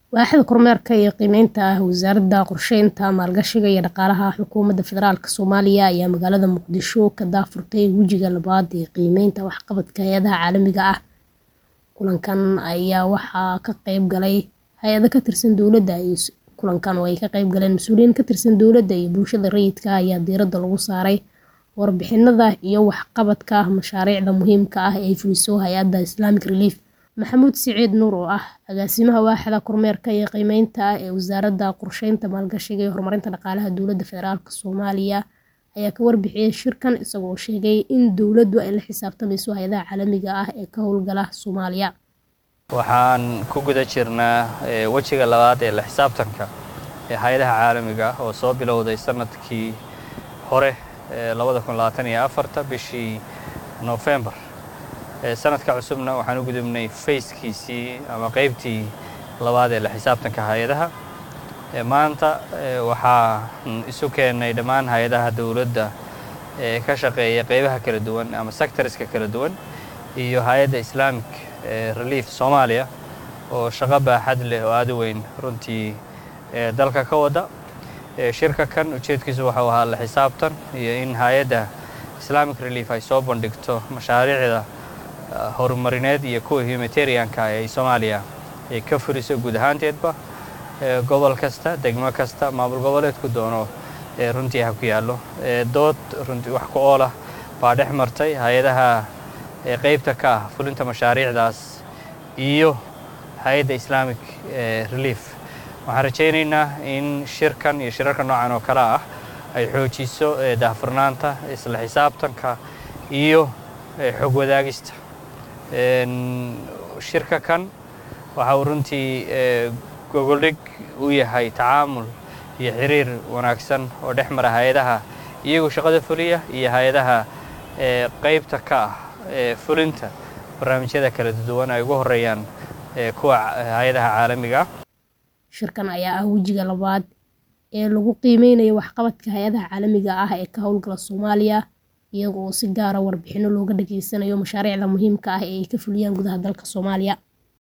Waaxda kormeerka iyo qiimeynta ah Wasaaradda Qorsheynta, Maalgashiga iyo Dhaqaalaha Xukuumadda Federaalka Soomaaliya ayaa magaalada Muqdisho ka daahfurtay wejiga labaad ee qiimeynta waxqabadka hay'adaha caalamiga ah. Kulankan ayaa waxaa ka qayb galay hay'ado ka tirsan dowladda. Kulankan oo ay ka qayb galeen mas'uuliyiin ka tirsan dowladda iyo bulshada rayidka ah ayaa diiradda lagu saaray warbixinada iyo waxqabadka mashaariicda muhiimka ah ee ay fuliso hay'adda Islamic Relief. Maxamuud Siciid Nuur oo ah agaasimaha waaxda kormeerka iyo qiimeynta ah ee Wasaaradda Qorsheynta, Maalgashiga iyo Horumarinta Dhaqaalaha Dowladda Federaalka Soomaaliya ayaa ka warbixiyay shirkan isagoo sheegay in dowladdu ay la xisaabtamayso hay'adaha caalamiga ah ee ka howlgala Soomaaliya. Waxaan ku guda jirnaa wejiga labaad ee la xisaabtanka ee hay'adaha caalamiga ah oo soo bilowday sanadkii hore labada kun labaatan iyo afarta bishii Noofembar. Sanadka cusubna waxaan u gudubnay fayskiisii ama qaybtii labaad ee la xisaabtanka hay'adaha. Maanta waxaan isu keennay dhammaan hay'adaha dowladda ee ka shaqeeya qaybaha kala duwan ama sectorska kala duwan iyo hay'adda Islamic Relief Soomaaliya oo shaqo baaxad leh oo aad u weyn runtii dalka ka wada. Shirka kan ujeedkiisu wuxuu ahaa la xisaabtan iyo in hay'adda Islamic Relief ay soo bandhigto mashaariicda horumarineed iyo kuwa humanitarianka ee Soomaaliya ay ka fuliso guud ahaanteedba gobol kasta, degmo kasta, maamul goboleedku doono runtii ha ku yaallo. Dood runtii wax ku ool ah baa dhex martay hay'adaha qaybta ka ah fulinta mashaariicdaas iyo hay'adda Islamic Relief. Waxaan rajaynaynaa in shirkan iyo shirarka noocan oo kale ah ay xoojiso daahfurnaanta, isla xisaabtanka iyo xog wadaagista. Shirka kan waxa uu runtii gogoldhig u yahay tacaamul iyo xiriir wanaagsan oo dhex mara hay'adaha iyagoo shaqada fuliya iyo hay'adaha qaybta ka ah fulinta barnaamijyada kala duwan ay ugu horeeyaan kuwa hay'adaha caalamiga ah. Shirkan ayaa ah wejiga labaad ee lagu qiimeynayo waxqabadka hay'adaha caalamiga ah ee ka howlgala Soomaaliya iyaga oo si gaar ah warbixino looga dhageysanayo mashaariicda muhiimka ah ee ay ka fuliyaan gudaha dalka Soomaaliya.